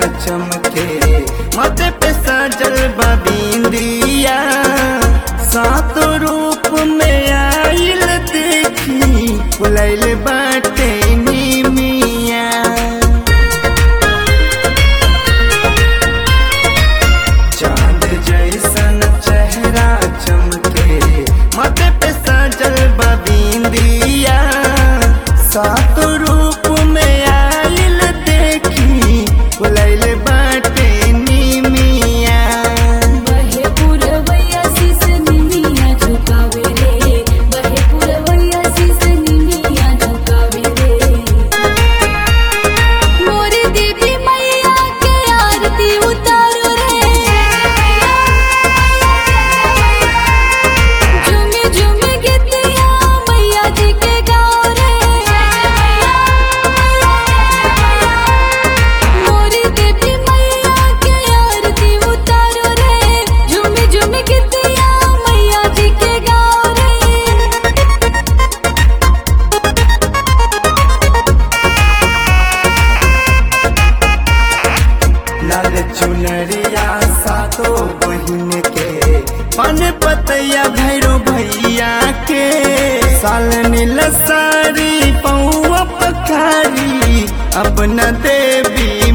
चमके माथे पे सजल बिंदिया सात रूप में आइल देखी फुलैल बाटे निमिया चांद जैसन चेहरा चमके माथे पे सजल बिंदिया सात रूप में आइल देखी फुलैल बाटे निमिया बहे पुरवैया शीस निमिया झुकावे रे बहे पुरवैया शीस निमिया झुकावे रे मोरी देवी मैया के आरती उतारो रे झूमी झूमी गीतिया मैया जी के गाओ रे मोरी देवी मैया के आरती उतारो रे झूमी झूमी गीतिया मैया जी के गाओ रे लाल चुनरिया सातो बहिन के पन पतैया भैरो भैया के साल नील सारी पौआ पखारी अपना देवी